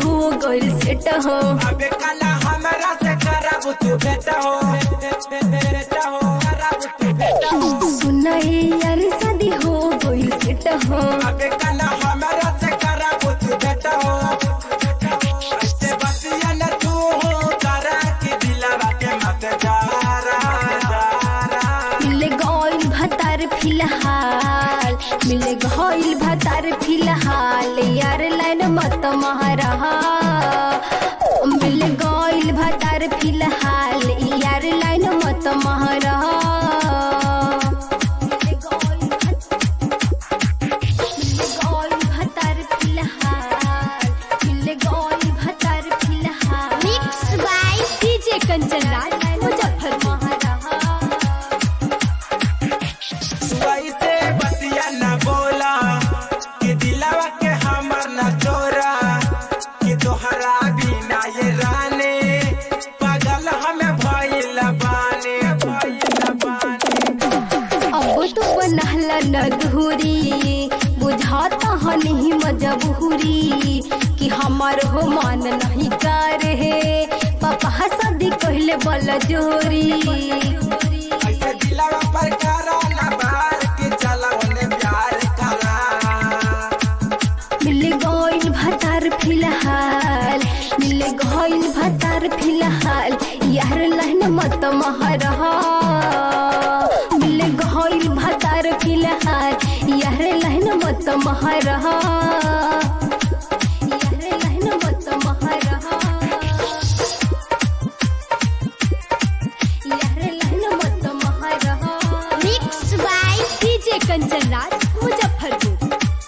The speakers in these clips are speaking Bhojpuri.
हो गइल सेट हो अबे काला हमरा से खराब तू बेटा हो बेटा हो खराब तू बेटा हो सुनाए यार शादी हो गइल सेट हो अबे काला हमरा से खराब तू बेटा हो ऐसे बतिया न तू हो करा के दिलवा के मत जारा जारा मिल गइल भतार फिलहाल मिल गइल भतार फिलहाल यार लाइन मत महारा मिल गइल भतार फिलहाल यार लाइन मत महारा mix by DJ Kanchan Raj Muzaffarpur तू ऐसे बतिया न बोला कि दिलवा के हमर न चोरा कि तोहरा बिना ये राने पागल हमें भइल बाने भइल बाने अब तो बनहला नधुरी बुझाता हनी मजबूरी कि हमार हो मान नहीं कर हे पापा शादी कहले बल जोरी ऐसे दिलवा पर करा न बार कि चला उन्हें प्यार करा मिल गइल भतार फिलहाल मिल गइल भतार फिलहाल यार लहन मत महरहा मिल गइल भतार फिलहाल यार लहन मत महरहा यार लहन मत महरहा यार लहन मत महरहा mix by DJ Kanchan Raj Muzaffarpur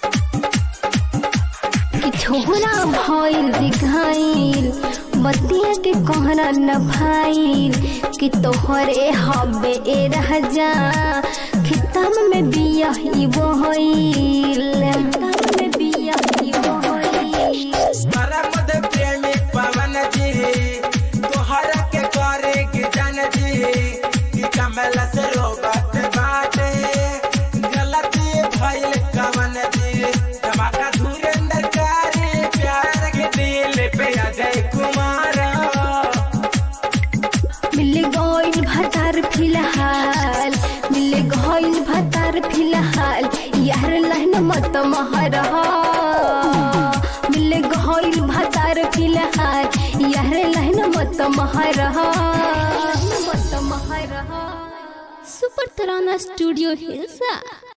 कि छोरा भइल दिखाइल बतिया के कहना न भाइल कि तोहरे हबे ए राजा खिताब में बिया ही बहइल खिताब में बिया ही बहइल परमद प्रेमी पवन जी तोहरा के करे कि जन जी कि कमल से रोबत बाटे गलती भइल कवन जी धमाका धुरेंद्र कारी प्यार के दिल पे अजय कुमार मिल गइल भतार फिलहाल मिल गइल भतार फिलहाल यार लहन मत महरहा मिल गइल भतार फिलहाल यार लहन मत महरहा मत महरहा सुपर तराना स्टूडियो हिल्सा